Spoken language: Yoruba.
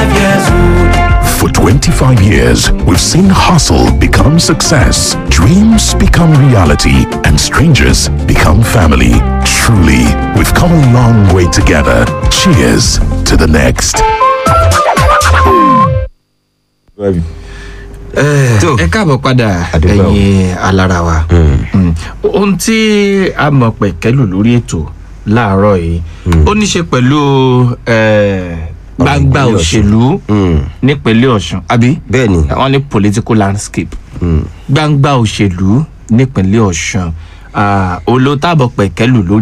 years old. For 25 years, we've seen hustle become success, dreams become reality, and strangers become family. Truly, we've come a long way together. Cheers to the next. tó ẹ káàbọ̀ padà Àdúpẹ́ o. ẹ̀yin alára wa Mm. ohun tí a mọ̀ pẹ̀kẹ́lù lórí ètò láàárọ̀ yìí ó ní ṣe pẹ̀lú eh, gbangba ìpínlẹ̀ Ọ̀ṣun. òṣèlú Mm. nípínlẹ̀ ọ̀ṣun àbí bẹ́ẹ̀ ni wọ́n ní political landscape gbangba òṣèlú nípínlẹ̀ ọ̀ṣun olótàbọ̀ pẹ̀kẹ́lù lórí